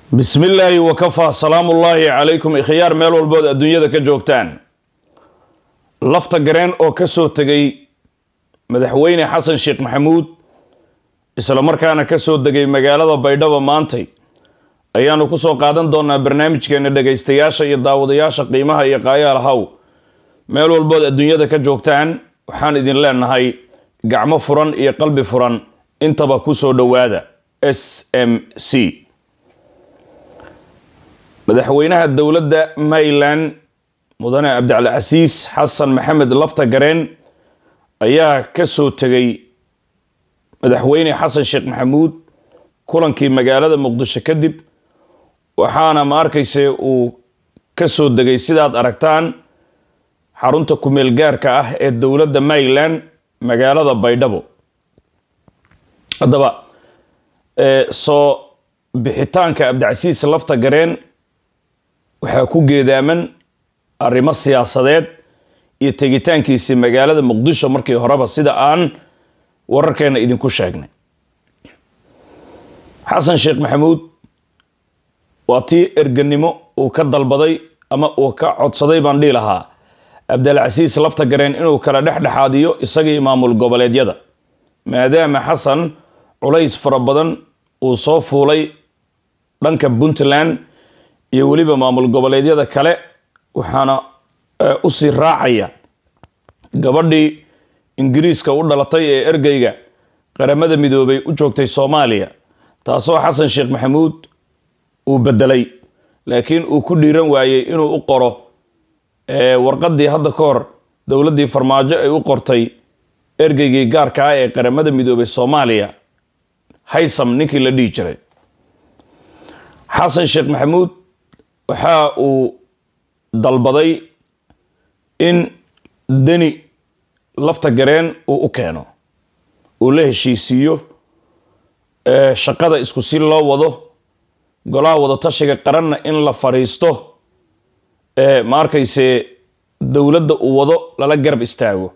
bismi illaahi wakafaa salaamu ullaahi calaykum ikhyaar meel walbood adduunyada ka joogtaan lafta gareen oo ka soo tegay madaxweyne xasan sheekh maxamuud islamarkaana ka soo degay magaalada baydhabo maantay ayaanu ku soo qaadan doonaa barnaamijkeena dhegaystayaasha iyo daawadayaasha qiimaha iyo qaayaal haw meel walbood adduunyada ka joogtaan waxaan idin leenahay gacmo furan iyo qalbi furan intaba ku soo dhowaada s m c madaxweynaha dowladda maryland mudane cabdicalcasiis xasan maxamed lafta gareen ayaa ka soo tegay madaxweyne xasan sheekh maxamuud kulankii magaalada muqdisho kadib waxaana ma arkayse uu ka soo degay sidaad aragtaan xarunta kumeel gaarka ah ee dowladda maryland magaalada baydhabo haddaba soo bixitaanka cabdicasiis lafta gareen waxaa ku geedaaman arrimo siyaasadeed iyo tegitaankiisii magaalada muqdisho markii horeba sida aan wararkeena idinku sheegnay xasan sheekh maxamuud waa tii erganimo uu ka dalbaday ama uu ka codsaday baan dhihi lahaa cabdilcasiis lafta gareen inuu kala dhexdhexaadiyo isagii maamul goboleedyada maadaama xasan culays fara badan uu soo fuulay dhanka puntland iyo weliba maamul goboleedyada kale waxaana usii raacaya gabadhii ingiriiska u dhalatay ee ergeyga qaramada midoobay u joogtay soomaaliya taasoo xasan sheekh maxamuud uu bedelay laakiin uu ku dhiiran waayey inuu u qoro warqadii hadda ka hor dowladdii farmaajo ay u qortay ergeygii gaarka ah ee qaramada midoobay soomaaliya haysam ninkii la dhihi jiray xasan sheekh maxamuud waxa uu dalbaday in deni lafta gareen uu u keeno uu la heshiisiiyo shaqada isku si loo wado golaha wadatashiga qaranna in la fadhiisto ma arkayse dowladda uu wado lala garab istaago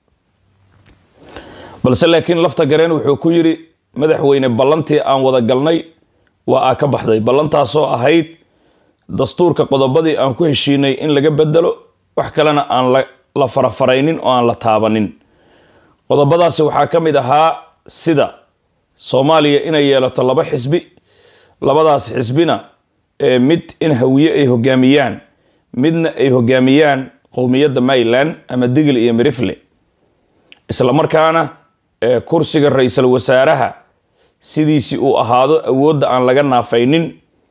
balse laakiin lafta gareen wuxuu ku yidhi madaxweyne ballantii aan wada galnay waa aa ka baxday ballantaasoo ahayd dastuurka qodobadii aan ku heshiinay in laga bedelo wax kalena aan la farafaraynin oo aan la taabanin qodobadaasi waxaa ka mid ahaa sida soomaaliya inay yeelato laba xisbi labadaas xisbina mid in hawiye ay hogaamiyaan midna ay hogaamiyaan qowmiyadda maryland ama digil iyo mirifle isla markaana kursiga ra-iisul wasaaraha sidiisii uu ahaado awoodda aan laga naafaynin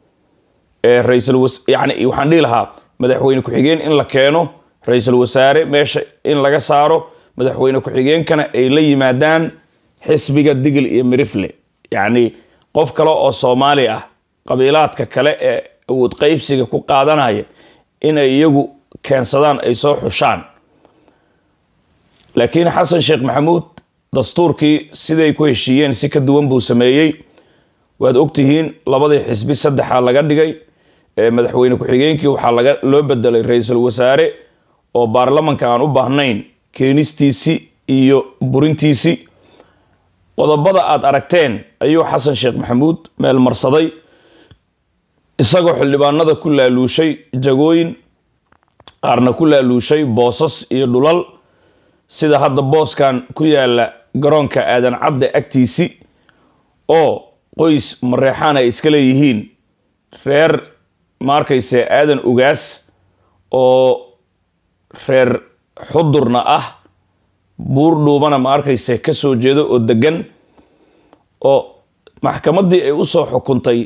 yani waxaan dhihi lahaa madaxweyne ku-xigeen in la keeno ra-iisul wasaare meesha in laga saaro madaxweyne ku-xigeenkana ay la yimaadaan xisbiga digil iyo mirifle yacni qof kale oo soomaali ah qabiilaadka kale ee awood qeybsiga ku qaadanaya inay iyagu keensadaan ay soo xushaan laakiin xasan sheekh maxamuud dastuurkii siday ku heshiiyeen si ka duwan buu sameeyey waad ogtihiin labadii xisbi saddexaa laga dhigay madaxweyne ku-xigeenkii waxaa laga loo bedelay ra-iisul wasaare oo baarlamanka aan u baahnayn keenistiisii iyo burintiisii qodobada aad aragteen ayuu xasan sheekh maxamuud meel marsaday isagoo xildhibaanada ku laaluushay jagooyin qaarna ku laaluushay boosas iyo dhulal sida hadda booskan ku yaala garoonka aadan cadde agtiisi oo qoys mareexaan ay iska leeyihiin reer ma arkayse aadan ugaas oo reer xudurna ah buur dhuubana ma arkayse ka soo jeedo oo degan oo maxkamaddii ay usoo xukuntay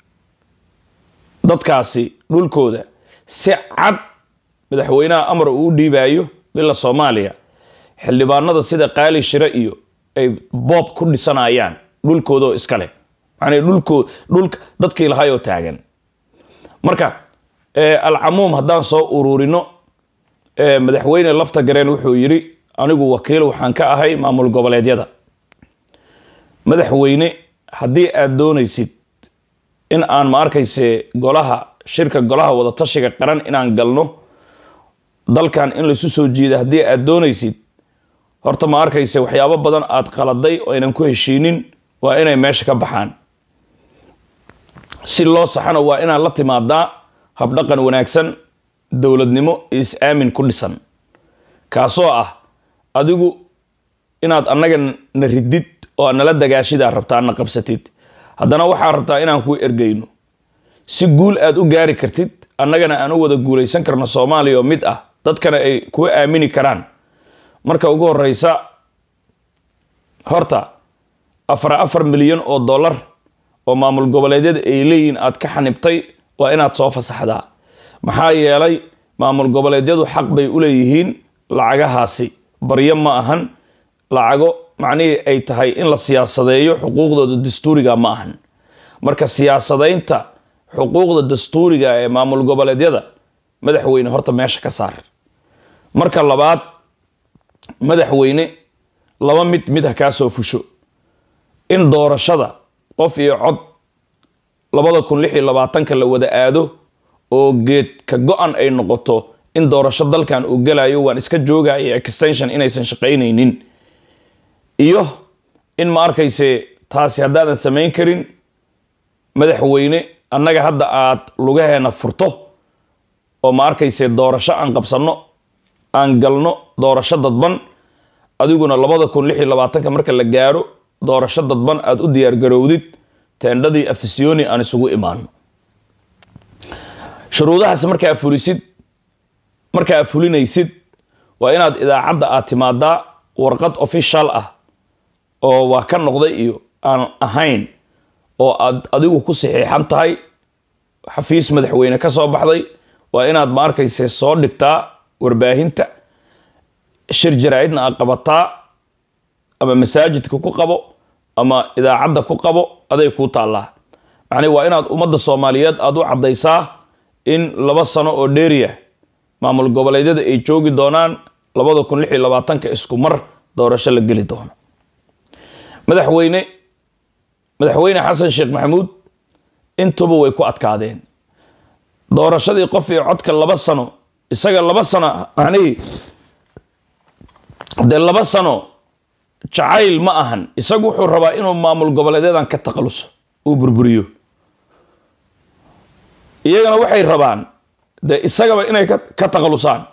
dadkaasi dhulkooda si cad madaxweynaha amar uu u dhiibaayo bila soomaaliya xildhibaanada sida qaali shire iyo ay boob ku dhisanayaan dhulkoodaoo iskale macnaa dhulkoo dhulka dadkii lahaayoo taagan marka alcamuum haddaan soo ururino madaxweyne lafta gareen wuxuu yidhi anigu wakiil waxaan ka ahay maamul goboleedyada madaxweyne haddii aad doonaysid in aan ma arkayse golaha shirka golaha wadatashiga qaran inaan galno dalkan in laysu soo jiida haddii aad doonaysid horta ma arkayse waxyaabo badan aad qaladay oo aynan ku heshiinin waa inay meesha ka baxaan si loo saxana waa inaad la timaadaa habdhaqan wanaagsan dowladnimo is-aamin ku dhisan kaasoo ah adigu inaad annaga na ridid oo aad nala dagaashidaa rabtaa na qabsatid haddana waxaa rabtaa inaan kuu ergeyno si guul aad u gaari kartid annagana aan u wada guulaysan karno soomaaliya oo mid ah dadkana ay kuu aamini karaan marka ugu horeysa horta afar afar milyan oo dollar oo maamul goboleedyada ay leeyihiin aad ka xanibtay waa inaad soo fasaxdaa maxaa yeelay maamul goboleedyadu xaq bay u leeyihiin lacagahaasi baryo ma ahan lacago macnihii ay tahay in la siyaasadeeyo xuquuqdooda dastuuriga ma ahan marka siyaasadaynta xuquuqda dastuuriga ee maamul goboleedyada madaxweyne horta meesha ka saar marka labaad madaxweyne laba mid mid ha kaa soo fusho in doorashada qof iyo cod labada kun lix iyo labaatanka la wada aado oo geed ka go-an ay noqoto in doorasho dalkan uu galayo waan iska joogaya extension inaysan shaqaynaynin iyo in ma arkayse taasi haddaadan samayn karin madaxweyne annaga hadda aad lugaheena furto oo ma arkayse doorasho aan qabsanno aan galno doorasho dadban adiguna labada kun lix iyo labaatanka marka la gaaro doorasho dadban aada u diyaargarowdid teendhadii afisyooni aan isugu imaano shuruudahaas markaa fulisid markaa fulinaysid waa inaad idaacadda aad timaadaa warqad official ah oo waa ka noqday iyo aan ahayn oo aad adigu ku saxiixan tahay xafiis madaxweyne ka soo baxday waa inaad ma arkayse soo dhigtaa warbaahinta shir jaraa-idna aad qabataa ama masaajidka ku qabo ama idaacadda ku qabo aday kuu taallaa macnii waa inaad ummadda soomaaliyeed aada u caddaysaa in laba sano oo dheeriya maamul goboleedyada ay joogi doonaan labada kun lix iyo labaatanka isku mar doorasho la geli doono madaxweyne madaxweyne xasan sheekh maxamuud intuba way ku adkaadeen doorashadii qof iyo codka laba sano isaga laba sano macnihii dee laba sano jacayl ma ahan isagu wuxuu rabaa inuu maamul goboleedyadan ka taqaluso uu burburiyo iyagana waxay rabaan dee isagaba inay ka taqalusaan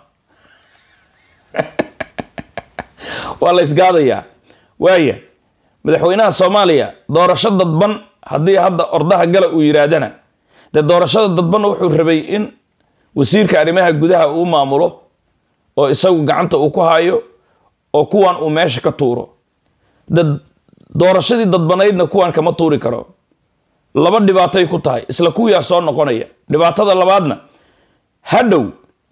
waa la isgaadayaa waaya madaxweynaha soomaaliya doorasho dadban haddii hadda ordaha gala uu yidhaahdana dee doorashada dadbanna wuxuu rabay in wasiirka arrimaha gudaha uu maamulo oo isagu gacanta uu ku hayo oo kuwan uu meesha ka tuuro de doorashadii dadbanaydna kuwan kama tuuri karo laba dhibaatay ku tahay isla kuwiyaa soo noqonaya dhibaatada labaadna hadhow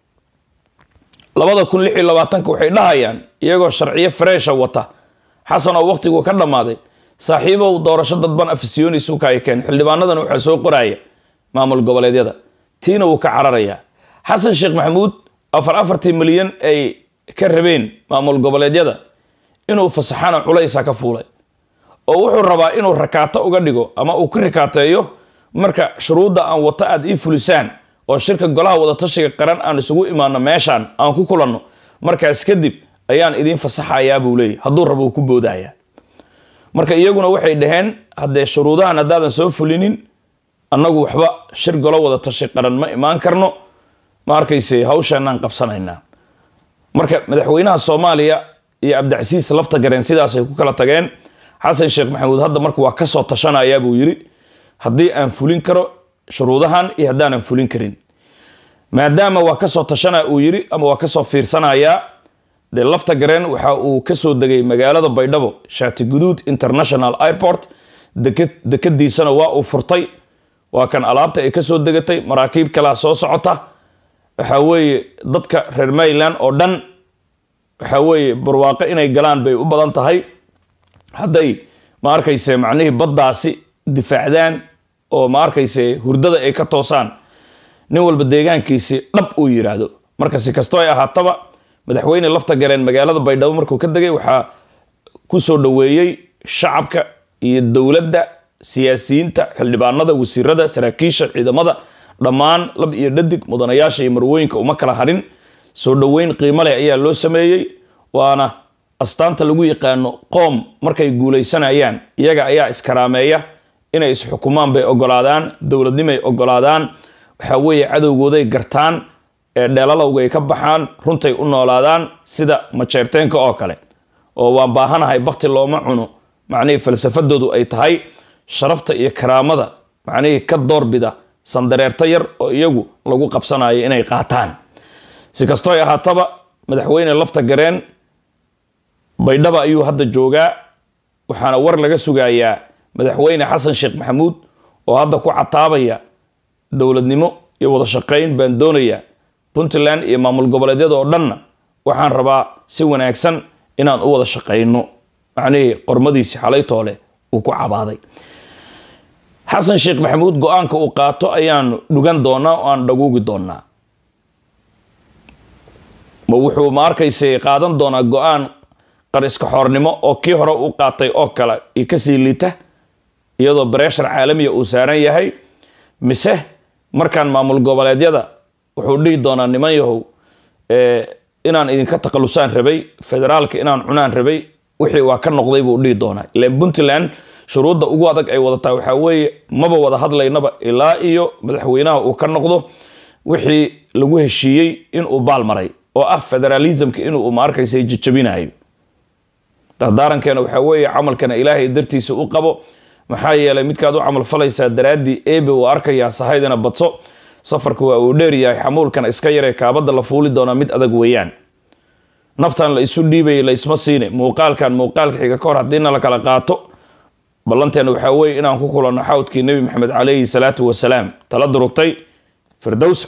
labada kun lix iyo labaatanka waxay dhahayaan iyagoo sharciyo fareesha wata xasan oo waqtigu ka dhammaaday saaxiibow doorasho dadban afisyooni suukaya keen xildhibaanadan waxaa soo qoraya maamul goboleedyada tiina wuu ka cararayaa xasan sheekh maxamuud afar afartii milyan ay ka rabeen maamul goboleedyada inuu fasaxana culaysa ka fuulay oo wuxuu rabaa inuu rakaato uga dhigo ama uu ka rakaateeyo marka shuruudda aan wato aad ii fulisaan oo shirka golaha wadatashiga qaran aan isugu imaano meeshaan aan ku kulanno markaas kadib ayaan idiin fasaxayaa buu leeyay hadduu rabo uu ku boodaya marka iyaguna waxay dhaheen haddee shuruudahan haddaadan soo fulinin annagu waxba shir golo wadatashi qaran ma imaan karno ma arkayse hawsheenaan qabsanaynaa marka madaxweynaha soomaaliya iyo cabdicasiis lafta gareen sidaasay ku kala tageen xasan sheekh maxamuud hadda marka waa kasoo tashanayaa buu yidhi haddii aan fulin karo shuruudahan iyo haddaanan fulin karin maadaama waa kasoo tashanaa uu yidhi ama waa kasoo fiirsanayaa dee lafta gareen waxa uu kasoo degay magaalada baydhabo shaati guduud international airport dekadiisana waa uu furtay waa kan alaabta ay kasoo degatay maraakiib kalea soo socota waxa weeye dadka reer mayland oo dhan waxa weeye barwaaqo inay galaan bay u badan tahay hadday ma arkayse macnihii baddaasi difaacdaan oo ma arkayse hurdada ay ka toosaan nin walba deegaankiisi dhab uu yidhaahdo marka si kastoo ay ahaataba madaxweyne lafta gareen magaalada baydhabo markuu ka degay waxaa ku soo dhoweeyey shacabka iyo dowladda siyaasiyiinta xildhibaanada wasiirada saraakiisha ciidamada dhammaan lab iyo dhadig mudanayaasha iyo marwooyinka uma kala harin soo dhoweyn qiimo leh ayaa loo sameeyey waana astaanta lagu yaqaano qoom markay guulaysanayaan iyaga ayaa iskaraameeya inay isxukumaan bay ogolaadaan dowladnimay ogolaadaan waxaa weeye cadowgooday gartaan ee dheelalowga ay ka baxaan runtay u noolaadaan sida majeerteenka oo kale oo waan baahanahay bakti looma cuno macnihii falsafadoodu ay tahay sharafta iyo karaamada macnihii ka doorbida sandareerto yar oo iyagu lagu qabsanayo inay qaataan si kastooy ahaataba madaxweyne lafta gareen baydhaba ayuu hadda joogaa waxaana war laga sugayaa madaxweyne xasan sheekh maxamuud oo hadda ku cataabaya dowladnimo iyo wada shaqayn baan doonayaa puntland iyo maamul goboleedyada oo dhanna waxaan rabaa si wanaagsan inaan u wada shaqayno macnihii qormadiisi xalaytoole uu ku cabaaday xasan sheekh maxamuud go-aanka uu qaato ayaan dhugan doonaa oo aan dhaguugi doonaa ma wuxuu ma arkaysay qaadan doonaa go-aan qariska xoornimo oo kii hore u qaatay oo kale iyo kasii liita iyadoo breshar caalamiya uu saaran yahay mise markaan maamul goboleedyada wuxuu dhihi doonaa niman yahow inaan idinka takhalusaan rabay federaalka inaan cunaan rabay wixii waa ka noqday buu dhihi doonaa ilan puntland shuruudda ugu adag ay wadataa waxaa weeye maba wada hadlaynaba ilaa iyo madaxweynaha uu ka noqdo wixii lagu heshiiyey inuu baal maray oo ah federalismka inuu ma arkaysa jajabinayo dardaarankeena waxaa weeye camalkana ilaahay dartiisa u qabo maxaa yeelay midkaad u camal falaysaa daraaddii ebe uu arkayaa sahaydana badso safarka waa uu dheeryahay xamuulkana iska yaree kaabadda la fuuli doonaa mid adag weeyaan naftan la isu dhiibaya la isma siine muuqaalkan muuqaalka xiga ka hor haddiina la kala qaato ballanteena waxaa weeye inaan ku kulanno xawdkii nebi maxamed calayhi salaatu wasalaam tala durugtay firdowsa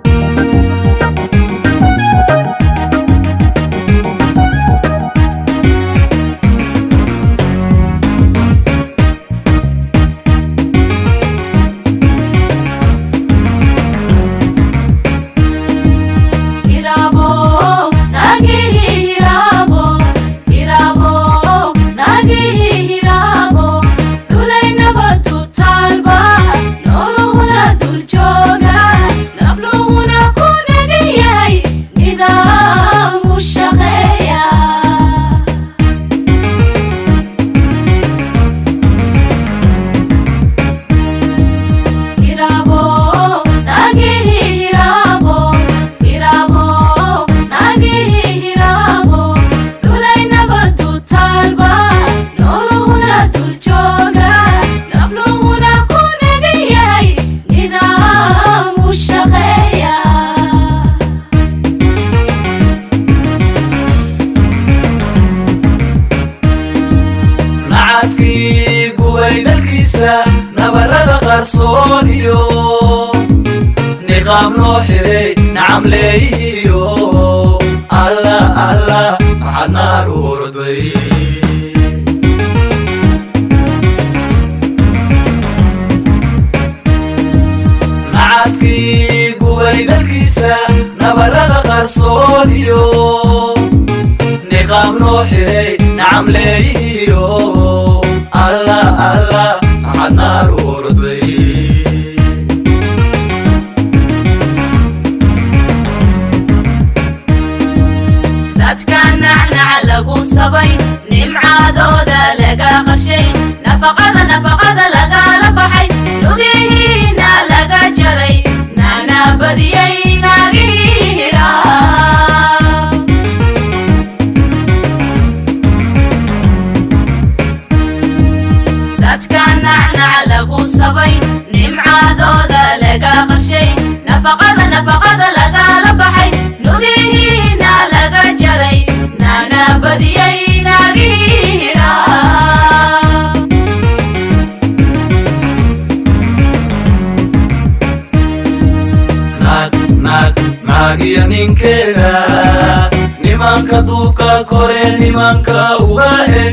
nimanka duubka kore nimanka uga eg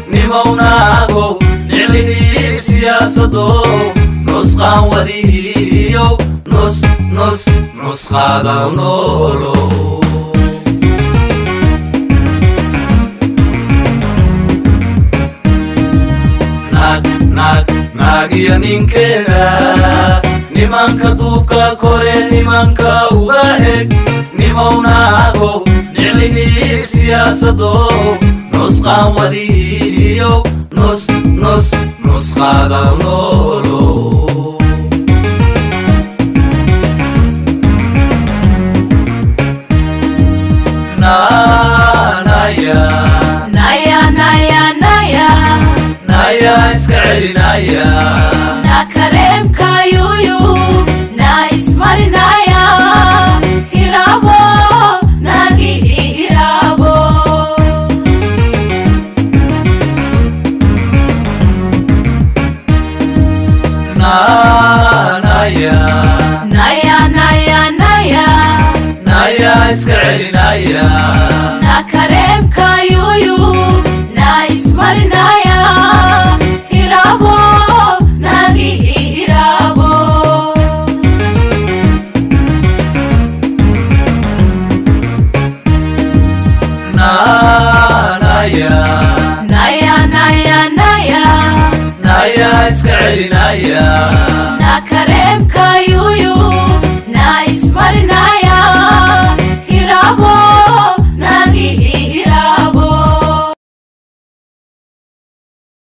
nimownago niclihii siyaasado nusqaan wadihiyo nus nus nusqaada noolo naag naag naagiya ninkeeda nimanka duubka kore nimanka uga eg nimownago niclihii siyaasado nusqaan wadihiyo nus nus nusqa naadaw noolow naanaya naya naya naya naya iska celinaya na kareemka yuyu na ismarinaya hirabo nagi hirabo naanaya naya naya naya naya iska celinaya na kareemka yuyu